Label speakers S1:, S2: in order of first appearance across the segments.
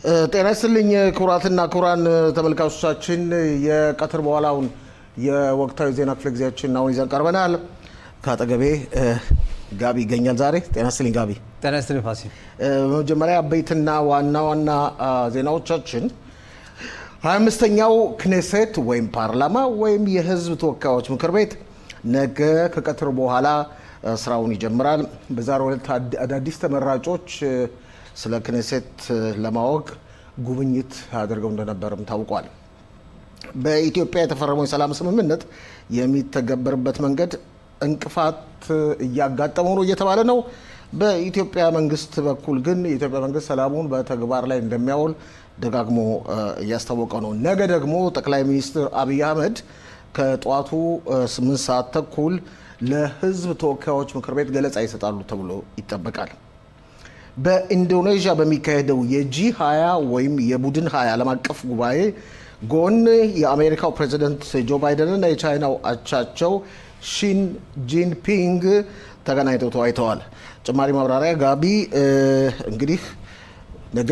S1: ጤና ይስጥልኝ ክቡራትና ክቡራን ተመልካቾቻችን፣ የቀትር በኋላውን የወቅታዊ ዜና ክፍለ ጊዜያችን አሁን ይዘን ቀርበናል። ከአጠገቤ ጋቢ ይገኛል ዛሬ። ጤና ይስጥልኝ ጋቢ።
S2: ጤና ይስጥልኝ ፋሲል።
S1: በመጀመሪያ አበይትና ዋና ዋና ዜናዎቻችን 25ኛው ክኔሴት ወይም ፓርላማ ወይም የህዝብ ተወካዮች ምክር ቤት ነገ ከቀትር በኋላ ስራውን ይጀምራል። በዛሬው ዕለት አዳዲስ ተመራጮች ስለ ክኔሴት ለማወቅ ጉብኝት አድርገው እንደነበርም ታውቋል። በኢትዮጵያ የተፈረመው የሰላም ስምምነት የሚተገበርበት መንገድ እንቅፋት እያጋጠመው ነው እየተባለ ነው። በኢትዮጵያ መንግስት በኩል ግን የኢትዮጵያ መንግስት ሰላሙን በተግባር ላይ እንደሚያውል ደጋግሞ እያስታወቀ ነው። ነገ ደግሞ ጠቅላይ ሚኒስትር አብይ አህመድ ከጠዋቱ ስምንት ሰዓት ተኩል ለህዝብ ተወካዮች ምክር ቤት ገለጻ ይሰጣሉ ተብሎ ይጠበቃል። በኢንዶኔዥያ በሚካሄደው የጂ 20 ወይም የቡድን 20 ዓለም አቀፍ ጉባኤ ጎን የአሜሪካው ፕሬዚደንት ጆ ባይደን እና የቻይናው አቻቸው ሺን ጂንፒንግ ተገናኝተው ተወያይተዋል። ጭማሪ ማብራሪያ ጋቢ። እንግዲህ ነገ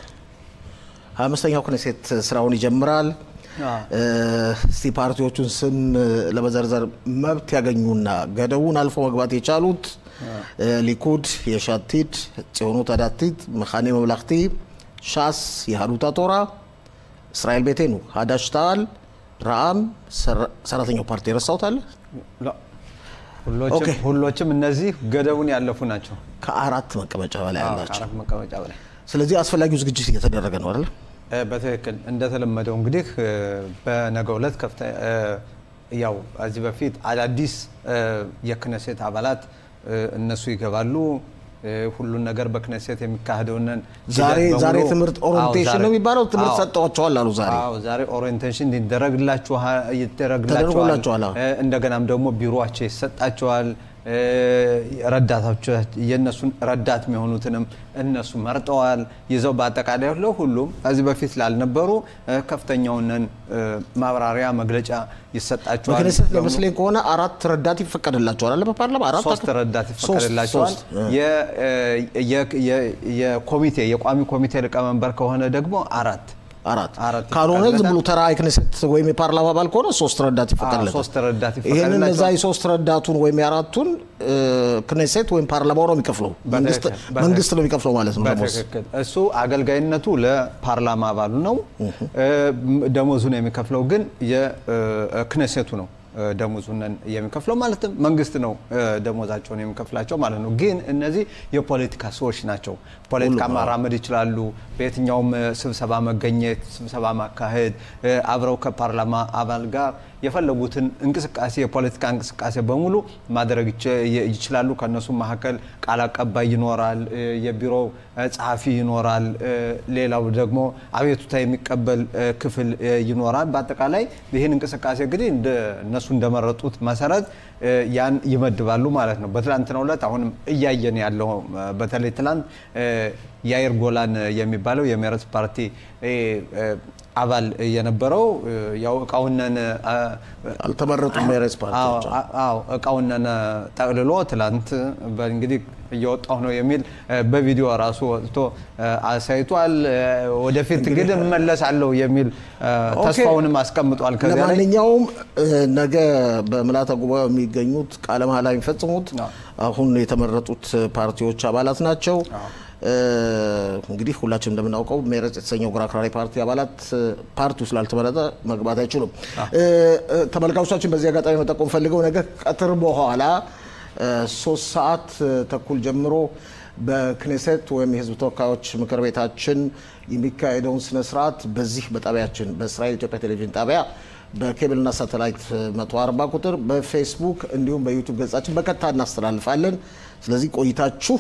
S1: 25ኛው ክኔሴት ስራውን ይጀምራል። እስቲ ፓርቲዎቹን ስም ለመዘርዘር መብት ያገኙና ገደቡን አልፎ መግባት የቻሉት ሊኩድ፣ የሻቲድ፣ ጽዮኑት አዳቲት፣ መካኔ መብላክቲ፣ ሻስ፣ የሀዱታ ቶራ፣ እስራኤል ቤቴኑ፣ ሀዳሽ ተዓል፣ ረአም፣ ሰራተኛው ፓርቲ ረሳሁት አለ።
S2: ሁሎችም እነዚህ ገደቡን ያለፉ ናቸው።
S1: ከአራት መቀመጫ በላይ አላቸው።
S2: ከአራት መቀመጫ በላይ
S1: ስለዚህ አስፈላጊው ዝግጅት እየተደረገ ነው አይደል?
S2: በትክክል እንደተለመደው እንግዲህ በነገው ዕለት ከፍተ ያው ከዚህ በፊት አዳዲስ የክነሴት አባላት እነሱ ይገባሉ። ሁሉን ነገር በክነሴት የሚካሄደውን
S1: ዛሬ ዛሬ ትምህርት ኦሪንቴሽን ነው የሚባለው ትምህርት ሰጠዋቸዋል አሉ። ዛሬ
S2: አዎ ዛሬ ኦሪንቴሽን ይደረግላችኋል
S1: ተደርጎላቸዋል።
S2: እንደገናም ደግሞ ቢሮቸው ይሰጣቸዋል። ረዳቶች የእነሱን ረዳት የሚሆኑትንም እነሱ መርጠዋል ይዘው በአጠቃላይ ለሁሉም ከዚህ በፊት ላልነበሩ ከፍተኛውን ማብራሪያ መግለጫ ይሰጣቸዋል።
S1: በክኔሴት ለመስለኝ ከሆነ አራት ረዳት ይፈቀድላቸዋል አለ በፓርላማ አራት
S2: ሶስት ረዳት ይፈቀድላቸዋል። የኮሚቴ የቋሚ ኮሚቴ ሊቀመንበር ከሆነ ደግሞ አራት
S1: አራት
S2: አራት
S1: ካልሆነ ዝም ብሎ ተራ የክኔሴት ወይም የፓርላማ አባል ከሆነ ሶስት ረዳት ይፈቀድለታል።
S2: ሶስት ረዳት
S1: ይህንን እዛ
S2: ይፈቀድላቸዋል።
S1: የሶስት ረዳቱን ወይም የአራቱን ክኔሴት ወይም ፓርላማው ነው የሚከፍለው፣ መንግስት
S2: በትክክል።
S1: መንግስት ነው የሚከፍለው ማለት ነው ደሞዝ።
S2: በትክክል እሱ አገልጋይነቱ ለፓርላማ አባሉ ነው። ደሞዙን የሚከፍለው ግን የክነሴቱ ነው ደሞዙን የሚከፍለው ማለትም መንግስት ነው ደሞዛቸውን የሚከፍላቸው ማለት ነው። ግን እነዚህ የፖለቲካ ሰዎች ናቸው። ፖለቲካ ማራመድ ይችላሉ። በየትኛውም ስብሰባ መገኘት፣ ስብሰባ ማካሄድ፣ አብረው ከፓርላማ አባል ጋር የፈለጉትን እንቅስቃሴ የፖለቲካ እንቅስቃሴ በሙሉ ማድረግ ይችላሉ። ከእነሱ መካከል ቃል አቀባይ ይኖራል፣ የቢሮው ጸሐፊ ይኖራል፣ ሌላው ደግሞ አቤቱታ የሚቀበል ክፍል ይኖራል። በአጠቃላይ ይህን እንቅስቃሴ እንግዲህ እነሱ እንደመረጡት መሰረት ያን ይመድባሉ ማለት ነው። በትላንትናው ዕለት አሁንም እያየን ያለው በተለይ ትላንት ያይር ጎላን የሚባለው የሜረት ፓርቲ አባል የነበረው ያው እቃውነን
S1: አልተመረጡም ሜሬስ ፓርቲዎች።
S2: አዎ እቃውነን ጠቅልሎ ትላንት እንግዲህ እየወጣሁ ነው የሚል በቪዲዮ ራሱ ወጥቶ አሳይቷል። ወደፊት ግን እመለሳለሁ የሚል ተስፋውንም አስቀምጧል። ከዚያ ላይ
S1: ለማንኛውም ነገ በምልዓተ ጉባኤው የሚገኙት ቃለ መሃላ የሚፈጽሙት አሁን የተመረጡት ፓርቲዎች አባላት ናቸው። እንግዲህ ሁላችንም እንደምናውቀው ሜረጽ የተሰኘው ግራ አክራሪ ፓርቲ አባላት ፓርቲው ስላልተመረጠ መግባት አይችሉም። ተመልካቾቻችን በዚህ አጋጣሚ መጠቆም ፈልገው ነገ ቀትር በኋላ ሶስት ሰዓት ተኩል ጀምሮ በክኔሴት ወይም የሕዝብ ተወካዮች ምክር ቤታችን የሚካሄደውን ስነ ስርዓት በዚህ በጣቢያችን በእስራኤል ኢትዮጵያ ቴሌቪዥን ጣቢያ በኬብልና ሳተላይት 140 ቁጥር በፌስቡክ እንዲሁም በዩቱብ ገጻችን በቀጥታ እናስተላልፋለን። ስለዚህ ቆይታችሁ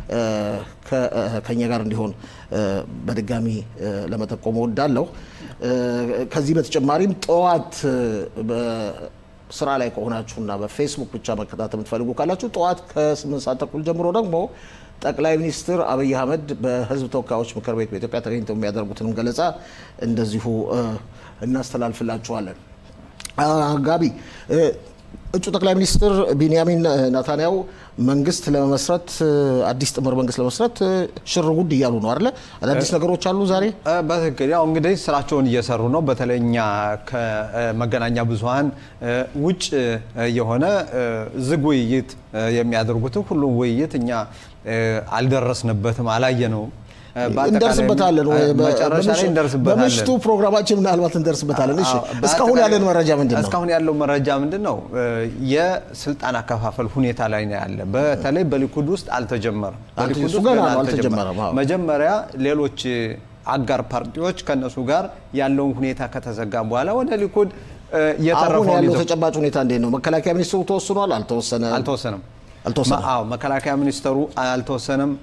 S1: ከኛ ጋር እንዲሆን በድጋሚ ለመጠቆም እወዳለሁ። ከዚህ በተጨማሪም ጠዋት ስራ ላይ ከሆናችሁና በፌስቡክ ብቻ መከታተል የምትፈልጉ ካላችሁ ጠዋት ከስምንት ሰዓት ተኩል ጀምሮ ደግሞ ጠቅላይ ሚኒስትር አብይ አህመድ በህዝብ ተወካዮች ምክር ቤት በኢትዮጵያ ተገኝተው የሚያደርጉትንም ገለጻ እንደዚሁ እናስተላልፍላችኋለን። ጋቢ እጩ ጠቅላይ ሚኒስትር ቢንያሚን ናታንያሁ መንግስት ለመመስረት አዲስ ጥምር መንግስት ለመመስረት ሽር ጉድ እያሉ ነው አይደለ? አዳዲስ ነገሮች አሉ ዛሬ።
S2: በትክክል ያው እንግዲህ ስራቸውን እየሰሩ ነው። በተለይ እኛ ከመገናኛ ብዙኃን ውጭ የሆነ ዝግ ውይይት የሚያደርጉትን ሁሉም ውይይት እኛ አልደረስንበትም፣ አላየነውም።
S1: እንደርስበታለን
S2: መጨረሻ ላይ እንደርስበታለን።
S1: በምሽቱ ፕሮግራማችን ምናልባት እንደርስበታለን። እሺ እስካሁን ያለን መረጃ ምንድን ነው?
S2: እስካሁን ያለው መረጃ ምንድን ነው? የስልጣን አከፋፈል ሁኔታ ላይ ነው ያለ። በተለይ በሊኩድ ውስጥ አልተጀመረም። በሊኩድ
S1: እሱ
S2: ውስጥ
S1: ገና
S2: ገና
S1: ነው፣
S2: አልተጀመረም።
S1: አልተጀመረም። አዎ።
S2: መጀመሪያ ሌሎች አጋር ፓርቲዎች ከነሱ ጋር ያለውን ሁኔታ ከተዘጋ በኋላ ወደ ሊኩድ እ፣
S1: አሁን
S2: የተረፈውን
S1: ያለው
S2: ይዘው
S1: ተጨባጭ ሁኔታ እንዴት ነው? መከላከያ ሚኒስትሩ ተወስኗል? አልተወሰነ
S2: አልተወሰነም።
S1: አልተወሰነም።
S2: አዎ መከላከያ ሚኒስተሩ አልተወሰነም።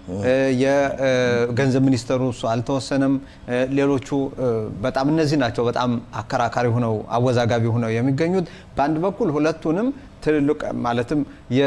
S2: የገንዘብ ሚኒስተሩ እሱ አልተወሰነም። ሌሎቹ በጣም እነዚህ ናቸው በጣም አከራካሪ ሆነው አወዛጋቢ ሆነው የሚገኙት። በአንድ በኩል ሁለቱንም ትልልቅ ማለትም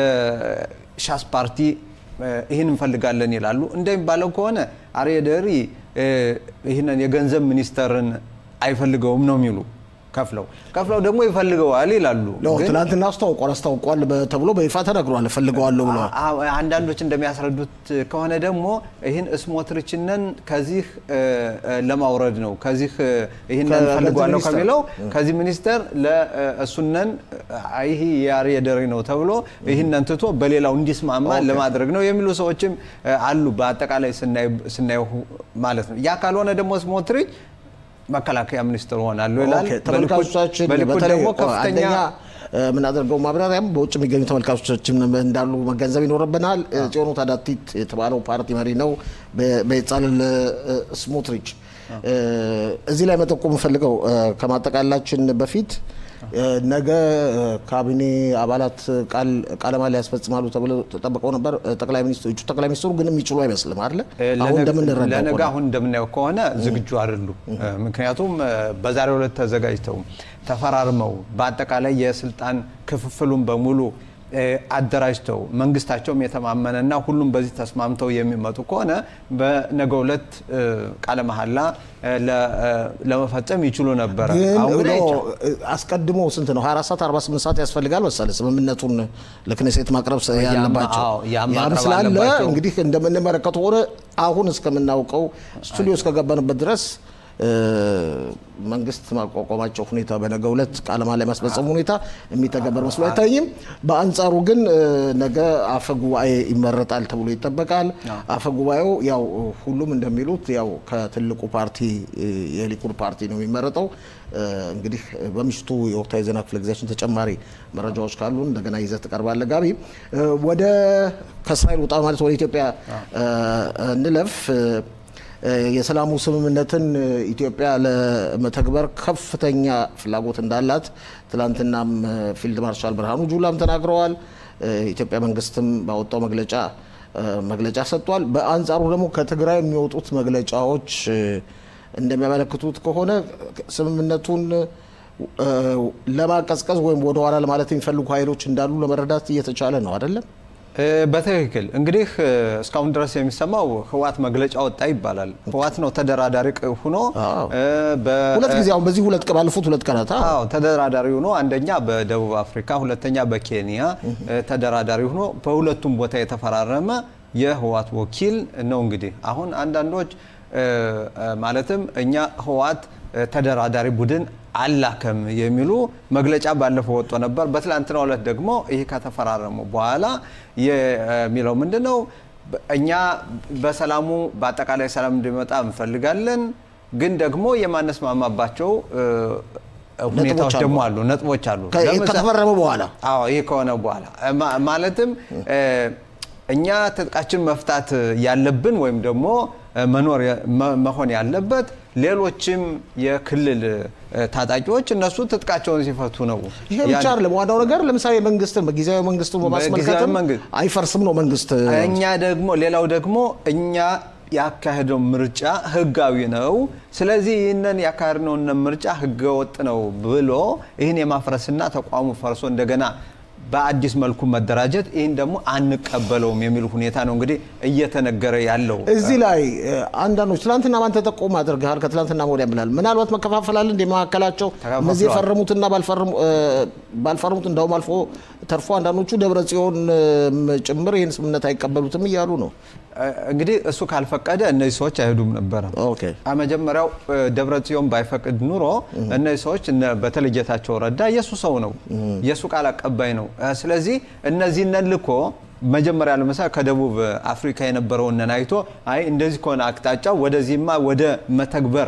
S2: የሻስ ፓርቲ ይህን እንፈልጋለን ይላሉ። እንደሚባለው ከሆነ አርየ ደሪ ይህንን የገንዘብ ሚኒስተርን አይፈልገውም ነው የሚሉ ከፍለው ከፍለው ደግሞ ይፈልገዋል ይላሉ።
S1: ነው
S2: ግን
S1: ትናንትና አስታውቋል አስታውቋል በ- ተብሎ በይፋ ተነግሯል። እፈልገዋለሁ ብለዋል።
S2: አ- አ- አንዳንዶች እንደሚያስረዱት ከሆነ ደግሞ ይህን ስሞትሪችንን ከዚህ እ፣ እ፣ ለማውረድ ነው። ከዚህ እ፣ ይህንን
S1: ከገንዘብ
S2: ፈልጓለሁ
S1: ሚኒስተር።
S2: ከሚለው ከዚህ ሚኒስተር ለእሱነን ይህ የአርየ ደሪ ነው ተብሎ ይህንን ትቶ በሌላው እንዲስማማ ለማድረግ ነው የሚሉ ሰዎችም እ፣ አሉ። በአጠቃላይ ስናይ- ስናየው ማለት ነው። ያ ካልሆነ ደግሞ ስሞትሪች መከላከያ ሚኒስትር ሆናሉ ይላል።
S1: ኦኬ፣ ተመልካቾቻችን
S2: በሊኩድ
S1: በተለይ
S2: ደግሞ ከፍተኛ
S1: አንደኛ የምናደርገው ማብራሪያም በውጭ የሚገኙ ተመልካቾቻችን እንዳሉ መገንዘብ ይኖርብናል። ጽዮኑ ታዳቲት የተባለው ፓርቲ መሪ ነው በ- በበጻልል ስሞትሪች። እዚህ ላይ መጠቆም የምፈልገው ከማጠቃላችን በፊት ነገ ካቢኔ አባላት ቃል ቃለ መሃላ ያስፈጽማሉ ተብለው ተጠብቀው ነበር። ጠቅላይ ሚኒስትሩ እጩ ጠቅላይ ሚኒስትሩ ግን የሚችሉ አይመስልም አይደለ? አሁን እንደምንረዳው
S2: ለነገ
S1: ከሆነ
S2: አሁን እንደምናየው ከሆነ ዝግጁ አይደሉም። ምክንያቱም በዛሬው ዕለት ተዘጋጅተው ተፈራርመው በአጠቃላይ የስልጣን ክፍፍሉን በሙሉ እ፣ አደራጅተው መንግስታቸውም የተማመነና ሁሉም በዚህ ተስማምተው የሚመጡ ከሆነ በነገው ዕለት እ፣ ቃለ መሐላ እ፣ ለ- እ፣ ለመፈጸም ይችሉ ነበረ።
S1: ግን
S2: አሁን ግን
S1: ኖ፣
S2: አይቻልም።
S1: አስቀድሞ ስንት ነው 24 ሰዓት 48 ሰዓት ያስፈልጋል መሰለህ ስምምነቱን ለክኔሴት ማቅረብ ስ- ያለባቸው
S2: አዎ፣ ያም
S1: ያም
S2: ማቅረብ
S1: ስላለ
S2: አለባቸው።
S1: እንግዲህ እንደምንመለከተው ሆነ አሁን እስከምናውቀው ስቱዲዮ እስከገባንበት ድረስ እ፣ መንግስት ማቋቋማቸው ሁኔታ በነገ ሁለት ቃለ መሃላ የማስፈጸሙ ሁኔታ የሚተገበር መስሎ አይታይም። በአንጻሩ ግን እ፣ ነገ አፈ ጉባኤ ይመረጣል ተብሎ ይጠበቃል። አፈ ጉባኤው ያው ሁሉም እንደሚሉት ያው ከትልቁ ፓርቲ እ፣ የሊኩድ ፓርቲ ነው የሚመረጠው። እ፣ እንግዲህ በምሽቱ የወቅታዊ ዜና ክፍለ ጊዜያችን ተጨማሪ መረጃዎች ካሉ እንደገና ይዘህ ትቀርባለህ። ጋቢ እ፣ ወደ ከእስራኤል ውጣ ማለት ወደ ኢትዮጵያ እ፣ እንለፍ። እ፣ የሰላሙ ስምምነትን ኢትዮጵያ ለመተግበር ከፍተኛ ፍላጎት እንዳላት ትላንትናም ፊልድ ማርሻል ብርሃኑ ጁላም ተናግረዋል። ኢትዮጵያ መንግስትም ባወጣው መግለጫ መግለጫ ሰጥቷል። በአንጻሩ ደግሞ ከትግራይ የሚወጡት መግለጫዎች እንደሚያመለክቱት ከሆነ ስምምነቱን ለማቀዝቀዝ ወይም ወደኋላ ለማለት የሚፈልጉ ኃይሎች እንዳሉ ለመረዳት እየተቻለ ነው አይደለም?
S2: እ፣ በትክክል እንግዲህ እ፣ እስካሁን ድረስ የሚሰማው ህዋት መግለጫ ወጣ ይባላል። ህዋት ነው ተደራዳሪ ቅ- ሆኖ
S1: አዎ።
S2: እ፣ በ-
S1: ሁለት ጊዜ አሁን በዚህ ሁለት ቀን ባለፉት ሁለት ቀናት አዎ።
S2: አዎ ተደራዳሪ ሆኖ አንደኛ በደቡብ አፍሪካ ሁለተኛ በኬንያ እ፣ ተደራዳሪ ሆኖ በሁለቱም ቦታ የተፈራረመ የህዋት ወኪል ነው። እንግዲህ አሁን አንዳንዶች እ፣ እ፣ ማለትም እኛ ህዋት እ፣ ተደራዳሪ ቡድን አላከም የሚሉ መግለጫ ባለፈው ወጥቶ ነበር። በትላንትናው ዕለት ደግሞ ይህ ከተፈራረሙ በኋላ የሚለው ምንድን ነው? እኛ በሰላሙ በአጠቃላይ ሰላም እንዲመጣ እንፈልጋለን፣ ግን ደግሞ የማነስማማባቸው እ፣ ሁኔታዎች
S1: አሉ።
S2: ደግሞ አሉ፣ ነጥቦች አሉ።
S1: ከ-
S2: ለምሳ-
S1: ከተፈረመ በኋላ
S2: አዎ ይህ ከሆነ በኋላ ማ- ማለትም እ፣ እኛ ትጥቃችን መፍታት ያለብን ወይም ደግሞ እ፣ መኖር የ- መ- መሆን ያለበት ሌሎችም የክልል እ፣ ታጣቂዎች እነሱ ትጥቃቸውን ሲፈቱ ነው።
S1: ይሄ ብቻ
S2: ያን-
S1: አይደለም። ዋናው ነገር ለምሳሌ መንግስትን በጊዜያዊ መንግስቱን በማስመልከትም
S2: በጊዜያዊ መንግስት-
S1: አይፈርስም ነው መንግስት
S2: እኛ ደግሞ ሌላው ደግሞ እኛ ያካሄደው ምርጫ ህጋዊ ነው። ስለዚህ ይህንን ያካሄድነውን ምርጫ ህገወጥ ነው ብሎ ይህን የማፍረስና ተቋሙ ፈርሶ እንደገና በአዲስ መልኩ መደራጀት ይህን ደግሞ አንቀበለውም የሚል ሁኔታ ነው እንግዲህ እየተነገረ ያለው።
S1: እዚህ ላይ እ፣ አንዳንዶች ትናንትና ማን ተጠቆም አድርገሃል ከትላንትና ወዲያ ብላል። ምናልባት መከፋፈላል እንደ መካከላቸው
S2: ተከፋፍለዋል።
S1: እነዚህ የፈረሙትና ባልፈረሙ- እ፣ ባልፈረሙት እንዳውም አልፎ ተርፎ አንዳንዶቹ ደብረ ጽዮን እም፣ ጭምር ይህን ስምምነት አይቀበሉትም እያሉ ነው።
S2: እንግዲህ እሱ ካልፈቀደ እነዚህ ሰዎች አይሄዱም ነበረ።
S1: ኦኬ
S2: መጀመሪያው ደብረ ጽዮን ባይፈቅድ ኑሮ እነዚህ ሰዎች እነ- በተለይ ጌታቸው ረዳ የእሱ ሰው ነው፣ የእሱ ቃል አቀባይ ነው። እ፣ ስለዚህ እነዚህን ልኮ መጀመሪያ ለምሳሌ ከደቡብ አፍሪካ የነበረውን አይቶ አይ እንደዚህ ከሆነ አቅጣጫው ወደዚህማ ወደ መተግበር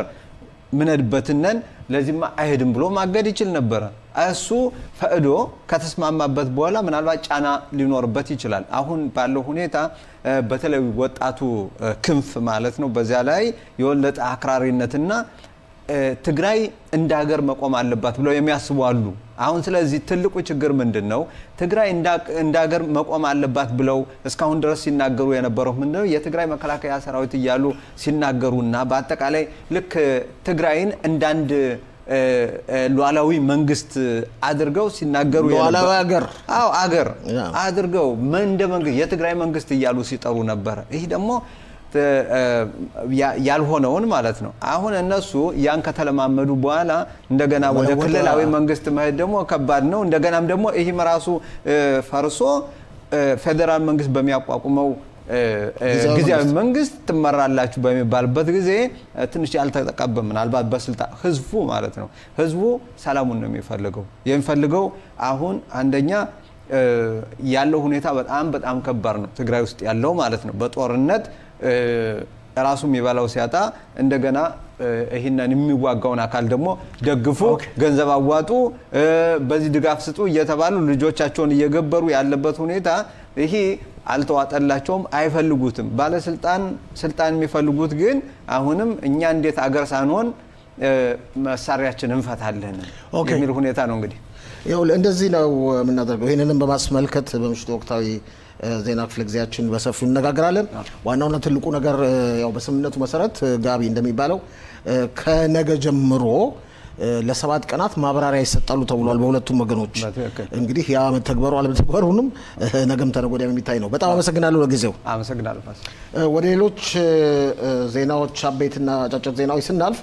S2: ምነድበትነን ለዚህማ አይሄድም ብሎ ማገድ ይችል ነበረ። እሱ ፈቅዶ ከተስማማበት በኋላ ምናልባት ጫና ሊኖርበት ይችላል። አሁን ባለው ሁኔታ እ፣ በተለይ ወጣቱ እ፣ ክንፍ ማለት ነው በዚያ ላይ የወለጠ አክራሪነትና እ፣ ትግራይ እንደ ሀገር መቆም አለባት ብለው የሚያስቡ አሉ። አሁን ስለዚህ ትልቁ ችግር ምንድን ነው? ትግራይ እንዳ- እንደ ሀገር መቆም አለባት ብለው እስካሁን ድረስ ሲናገሩ የነበረው ምንድን ነው? የትግራይ መከላከያ ሰራዊት እያሉ ሲናገሩና በአጠቃላይ ልክ ትግራይን እንዳንድ እ፣ እ፣ ሉዓላዊ መንግስት አድርገው ሲናገሩ
S1: ሉዓላዊ
S2: የነበረ-
S1: ሀገር
S2: አዎ አገር
S1: ያ።
S2: አድርገው ምን እንደ መንግስት የትግራይ መንግስት እያሉ ሲጠሩ ነበረ። ይህ ደግሞ ተ- እ፣ ያ- ያልሆነውን ማለት ነው። አሁን እነሱ ያን ከተለማመዱ በኋላ እንደገና ወደ
S1: ወደ-
S2: ክልላዊ መንግስት መሄድ ደግሞ ከባድ ነው። እንደገናም ደግሞ ይህም ራሱ እ፣ ፈርሶ እ፣ ፌዴራል መንግስት በሚያቋቁመው እ፣ እ፣
S1: ጊዜያዊ
S2: ጊዜያዊ መንግስት ትመራላችሁ በሚባልበት ጊዜ እ፣ ትንሽ ያልተጠቀበ ምናልባት በስልጣን ህዝቡ ማለት ነው። ህዝቡ ሰላሙን ነው የሚፈልገው የሚፈልገው አሁን አንደኛ እ፣ ያለው ሁኔታ በጣም በጣም ከባድ ነው። ትግራይ ውስጥ ያለው ማለት ነው። በጦርነት እ፣ ራሱ የሚበላው ሲያጣ እንደገና እ፣ ይህንን የሚዋጋውን አካል ደግሞ ደግፉ፣ ገንዘብ አዋጡ፣ እ፣ በዚህ ድጋፍ ስጡ እየተባሉ ልጆቻቸውን እየገበሩ ያለበት ሁኔታ ይሄ አልተዋጠላቸውም፣ አይፈልጉትም። ባለስልጣን ስልጣን የሚፈልጉት ግን አሁንም እኛ እንዴት አገር ሳንሆን እ፣ መሳሪያችን እንፈታለን
S1: ኦኬ።
S2: የሚል ሁኔታ ነው እንግዲህ
S1: ይኸውልህ እንደዚህ ነው የምናደርገው። ይህንንም በማስመልከት በምሽቱ ወቅታዊ እ፣ ዜና ክፍለ ጊዜያችን በሰፊው እነጋገራለን። ዋናውና ትልቁ ነገር እ፣ ያው በስምምነቱ መሰረት እ፣ ጋቢ እንደሚባለው እ፣ ከነገ ጀምሮ እ፣ ለሰባት ቀናት ማብራሪያ ይሰጣሉ ተብሏል በሁለቱም ወገኖች።
S2: በትክክል።
S1: እንግዲህ ያ መተግበሩ አለመተግበሩንም እ፣ ነገም ተነገ ወዲያም የሚታይ ነው። በጣም አመሰግናለሁ ለጊዜው።
S2: አመሰግናለሁ ፋሲል።
S1: እ፣ ወደ ሌሎች እ፣ እ፣ ዜናዎች አበይትና አጫጭር ዜናዎች ስናልፍ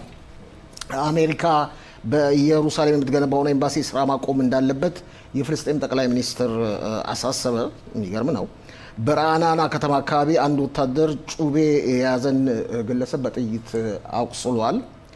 S1: አሜሪካ በኢየሩሳሌም የምትገነባውን ኤምባሲ ስራ ማቆም እንዳለበት የፍልስጤም ጠቅላይ ሚኒስትር እ፣ አሳሰበ። የሚገርም ነው። በረአናና ከተማ አካባቢ አንድ ወታደር ጩቤ የያዘን እ፣ ግለሰብ በጥይት እ፣ አቁስሏል።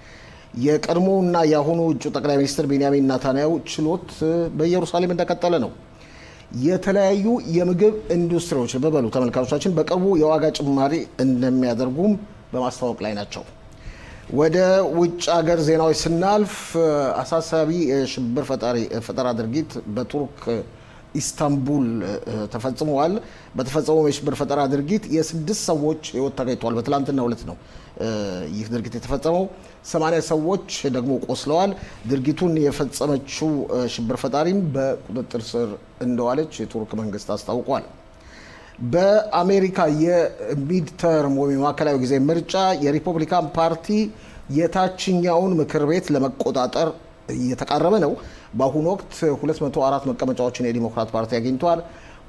S1: የቀድሞውና የአሁኑ እጩ ጠቅላይ ሚኒስትር ቤንያሚን ናታንያሁ ችሎት እ፣ በኢየሩሳሌም እንደቀጠለ ነው። የተለያዩ የምግብ ኢንዱስትሪዎች በበሉ ተመልካቾቻችን በቅርቡ የዋጋ ጭማሪ እንደሚያደርጉም በማስታወቅ ላይ ናቸው። ወደ ውጭ ሀገር ዜናዎች ስናልፍ እ፣ አሳሳቢ የሽብር ፈጣሪ ፈጠራ ድርጊት በቱርክ ኢስታንቡል እ፣ ተፈጽመዋል። በተፈጸመው የሽብር ፈጠራ ድርጊት የስድስት ሰዎች ሕይወት ተገኝቷል። በትላንትናው ዕለት ነው እ፣ ይህ ድርጊት የተፈጸመው። ሰማንያ ሰዎች ደግሞ ቆስለዋል። ድርጊቱን የፈጸመችው እ፣ ሽብር ፈጣሪም በቁጥጥር ስር እንደዋለች የቱርክ መንግስት አስታውቋል። በአሜሪካ የሚድ ተርም ወይም የማዕከላዊ ጊዜ ምርጫ የሪፐብሊካን ፓርቲ የታችኛውን ምክር ቤት ለመቆጣጠር እየተቃረበ ነው። በአሁኑ ወቅት 204 መቀመጫዎችን የዲሞክራት ፓርቲ አግኝቷል።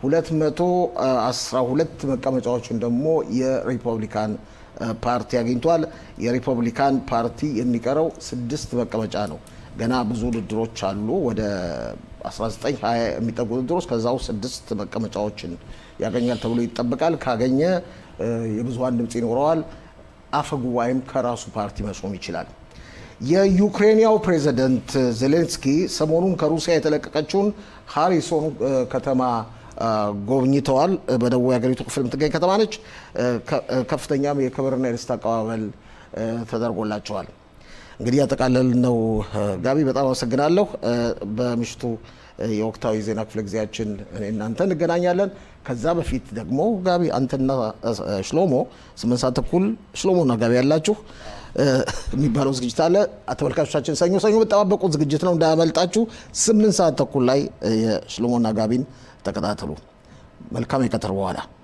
S1: 212 መቀመጫዎችን ደግሞ የሪፐብሊካን እ፣ ፓርቲ አግኝቷል። የሪፐብሊካን ፓርቲ የሚቀረው ስድስት መቀመጫ ነው። ገና ብዙ ውድድሮች አሉ። ወደ 19 20 የሚጠጉ ውድድሮች ከዛው ስድስት መቀመጫዎችን ያገኛል ተብሎ ይጠበቃል። ካገኘ እ፣ የብዙሀን ድምፅ ይኖረዋል። አፈ ጉባኤም ከራሱ ፓርቲ መሾም ይችላል። የዩክሬንያው ፕሬዝደንት ዜሌንስኪ ሰሞኑን ከሩሲያ የተለቀቀችውን ሃሪሶን እ፣ ከተማ እ፣ ጎብኝተዋል። እ፣ በደቡብ የሀገሪቱ ክፍል የምትገኝ ከተማ ነች። እ፣ ከ- እ፣ ከፍተኛም የክብርና የደስታ አቀባበል እ፣ ተደርጎላቸዋል። እንግዲህ ያጠቃለል ነው። እ፣ ጋቢ በጣም አመሰግናለሁ። እ፣ በምሽቱ እ፣ የወቅታዊ ዜና ክፍለ ጊዜያችን እኔ እናንተ እንገናኛለን። ከዛ በፊት ደግሞ ጋቢ አንተና እ፣ ሽሎሞ ስምንት ሰዓት ተኩል ሽሎሞና ጋቢ ያላችሁ እ፣ የሚባለው ዝግጅት አለ። ተመልካቾቻችን ሰኞ ሰኞ የምጠባበቁት ዝግጅት ነው፣ እንዳያመልጣችሁ። ስምንት ሰዓት ተኩል ላይ እ፣ የሽሎሞና ጋቢን ተከታተሉ። መልካም የቀትር በኋላ